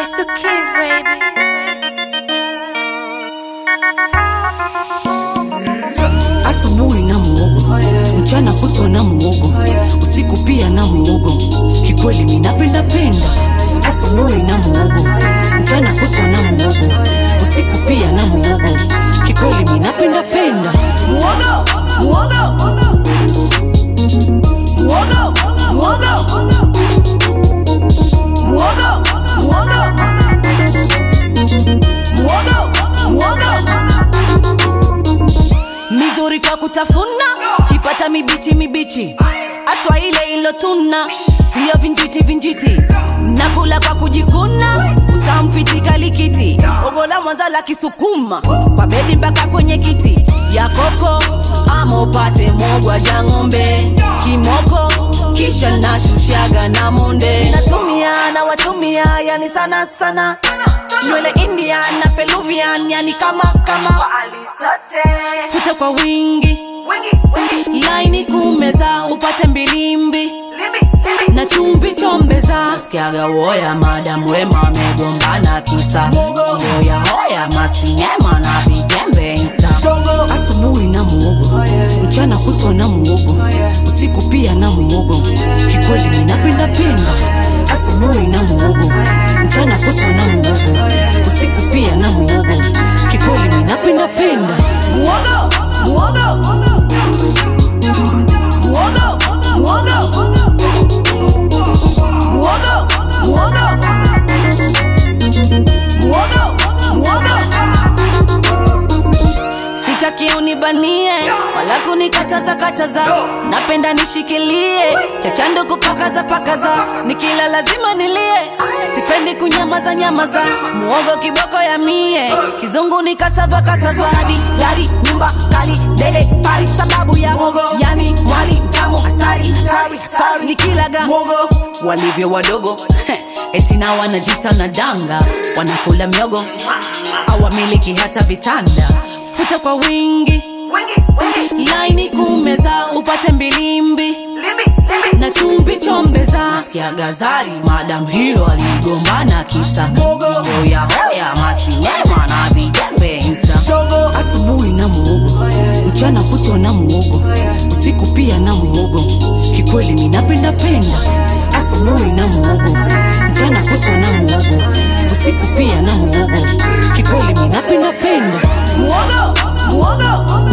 It's the kids, baby. asubuhi na muogo mchana kutwa na muogo usiku pia na muogo kikweli minapenda penda asubuhi na muogo mchana kutwa na muogo usiku pia na muogo kikweli minapenda penda muogo muogo muogo muogo muogo muogo muogo muogo mizuri kwa kutafuna kipata mibichi mibichi aswa ile ilotuna siyo vinjiti vinjiti nakula kwa kujikuna utamfitika likiti obola mwanza la kisukuma kwa bedi mpaka kwenye kiti ya koko ama upate mogwa ja ng'ombe kimoko kisha nashushaga na monde natumia na watumia yani sana sana nywele indian na peluvian yani kama kama futa kwa wingi laini kumeza upate mbilimbi na chumvi chombeza nasikiaga woya madam wema amegombana kisa hoya hoya masinyema na vijembe insta asubuhi na muogo mchana kutwa na muogo usiku pia na muogo kikweli ninapenda penda asubuhi na muogo mchana kutwa na muogo usiku pia na muogo kikweli ninapenda penda muogo muogo muogo muogo muogo muogo muogo muogo sitaki unibanie wala kunikataza kataza napenda nishikilie chachando kupakaza pakaza nikila lazima nilie sipendi kunyamaza nyamaza muogo kiboko ya mie kizungu ni kasava kasava hadi gari nyumba kali dele pari sababu ya muogo yani mwali mtamu asali asali asali nikilaga muogo walivyo wadogo eti na wanajita na danga wanakula miogo awamiliki hata vitanda futa kwa wingi laini kumeza upate mbilimbi na chumvi chombeza siagazari madam hilo aligombana kisa hoya hoya masinyema na vijembe insta asubuhi na muogo mchana kutwa na muogo usiku pia na muogo kikweli minapenda penda asubuhi na muogo mchana kutwa na muogo usiku pia na muogo kikweli minapenda penda muogo muogo